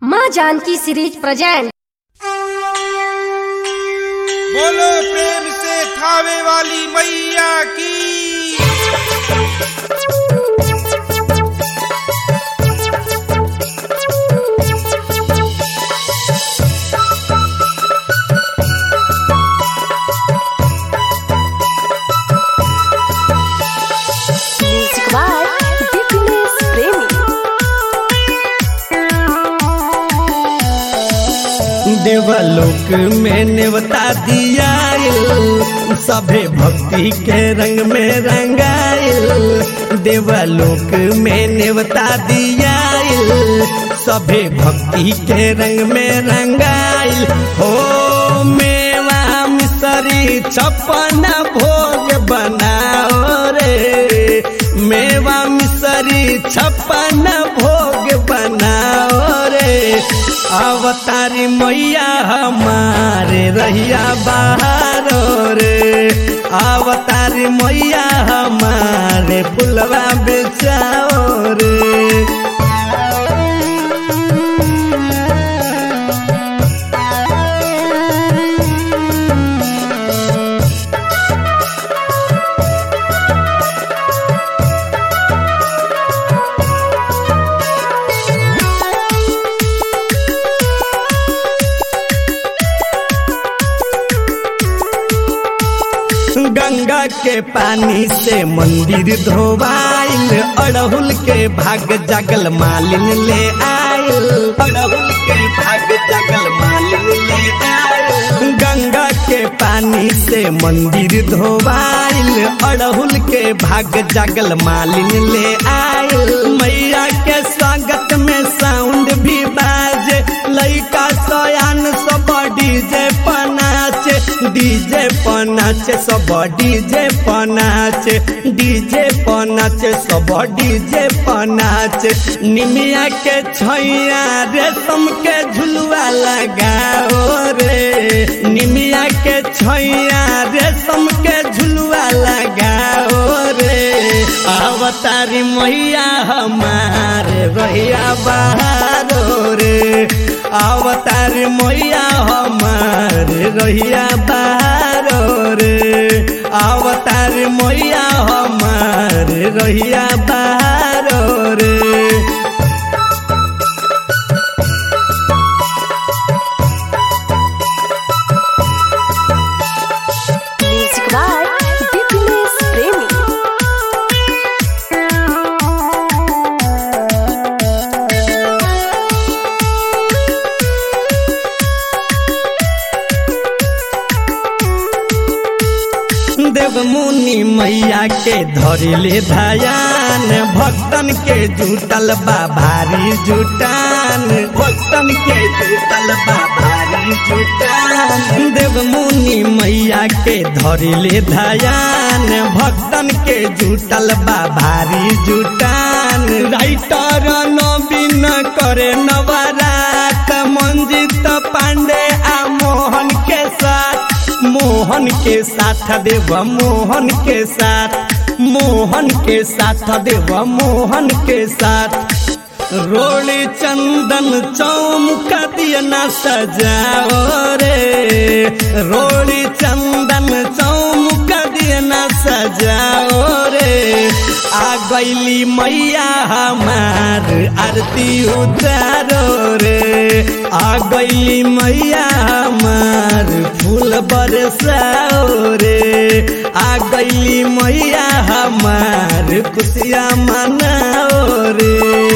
माँ Janaki series present बोलो प्रेम से खावे वाली मैया की म्यूजिक बाय दीपिनेश प्रेमी देवलोक में नेवता दिया सभे भक्ति के रंग में रंगाइल देवलोक में नेवता दिया सभे भक्ति के रंग में रंगाइल हो मेवा मिसरी छप्पन भोग बनाओ रे मेवा मिसरी छप्पन भोग बनाओ रे अवतारी मैया हमारे रहिया बाहर रे अवतारी मैया हमारे पुलवा बेचाओ रे गंगा के पानी से मंदिर धोवाइल अड़हुल के भाग जगल मालिन ले आयल अड़हुल के भाग जगल मालिन ले आयल गंगा के पानी से मंदिर धोवाइल अड़हुल के भाग जगल मालिन ले आयल मैया के स्वागत में साउंड भी बाजे लइका सयान सब डीजे पनाचे डीजे पनाचे सब डीजे पनाचे डीजे पनाचे सब डीजे पनाचे निमिया के छैया रेशम के झुलुआ लगाओ रे निमिया के छैया रेशम के झुलुआ लगाओ रे अवतारी मैया हमारे रहिया बहारो रे अवतार मैया हमारे रहिया बहारो रे अवतार मैया हमारे रहिया बहारो रे म्यूजिक बाय दीपिनेश प्रेमी देव मुनि मैया के धरिले धयान भक्तन के जुटल बा भारी जुटान भक्तन के जुटल बा भारी जुटान देव मुनि मैया के धरिले धयान भक्तन के जुटल बा भारी जुटान राइटर नवीन करे नवरात मंजित पांडे आ मोहन के साथ मोहन के साथ देव मोहन के साथ मोहन के साथ देव मोहन के साथ रोली चंदन चौमुका दिया न सजाओ रे रोली चंदन चौमुका दिया न सजाओ रे आ गईली मैया हमार आरती उतारो रे आ गईली मैया हमार फूल बरसाओ रे आ गईली मैया हमार खुशियाँ मनाओ रे